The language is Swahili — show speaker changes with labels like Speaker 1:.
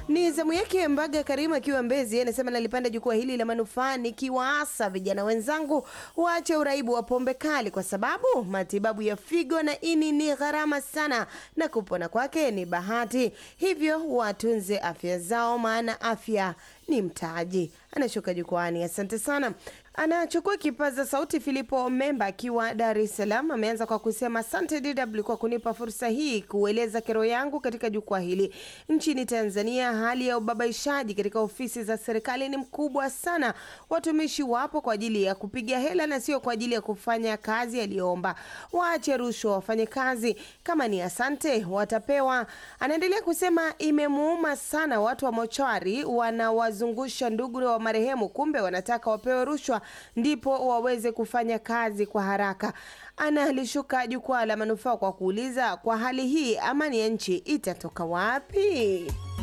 Speaker 1: Ni zamu yake Mbaga Karima akiwa Mbezi, anasema nalipanda jukwaa hili la manufaa nikiwaasa vijana wenzangu waache uraibu wa pombe kali, kwa sababu matibabu ya figo na ini ni gharama sana na kupona kwake ni bahati, hivyo watunze afya zao, maana afya ni mtaji. Anashuka jukwani, asante sana. Anachukua kipaza sauti Filipo Memba akiwa Dar es Salaam, ameanza kwa kusema asante DW kwa kunipa fursa hii kueleza kero yangu katika jukwaa hili. Nchini Tanzania, hali ya ubabaishaji katika ofisi za serikali ni mkubwa sana. Watumishi wapo kwa ajili ya kupiga hela na sio kwa ajili ya kufanya kazi aliyoomba. Waache rushwa, wafanye kazi. Kama ni asante watapewa. Anaendelea kusema imemuuma sana watu wa mochwari wanawazungusha ndugu wa marehemu, kumbe wanataka wapewe rushwa ndipo waweze kufanya kazi kwa haraka. Analishuka jukwaa la manufaa kwa kuuliza, kwa hali hii amani ya nchi itatoka wapi?